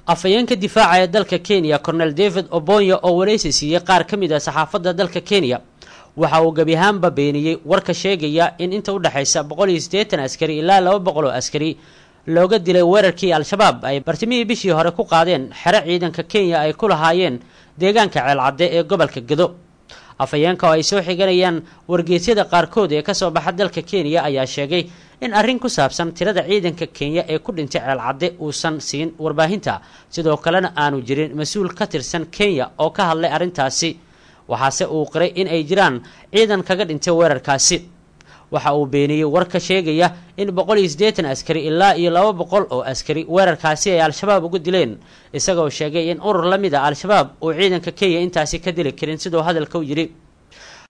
afhayeenka difaaca ee dalka kenya cornel david obonya oo waraysi siiyey qaar ka mid a saxaafadda dalka kenya waxa uu gebi ahaanba beeniyey warka sheegaya in inta u dhexaysa boqol iyo siddeetan askari ilaa laba boqol oo askari looga dilay weerarkii al-shabaab ay bartimihii bishii hore ku qaadeen xero ciidanka kenya ay ku lahaayeen deegaanka ceelcadde ee gobolka gedo afhayeenka oo ay soo xiganayaan wargeysyada qaarkood ee kasoo baxa dalka kenya ayaa sheegay in arrin ku saabsan tirada ciidanka kenya ee ku dhintay ceelcadde uusan siin warbaahinta sidoo kalena aanu jirin mas-uul ka tirsan kenya oo ka hadlay arrintaasi waxaase uu qiray in ay jiraan ciidan kaga dhintay weerarkaasi waxa uu beeniyey warka sheegaya in boqol iyo siddeetan askari ilaa iyo laba boqol oo askari weerarkaasi ay al-shabaab uga dileen isagoo sheegay in urur la mid a al-shabaab uu ciidanka kenya intaasi ka dili karin siduu hadalka u yidhi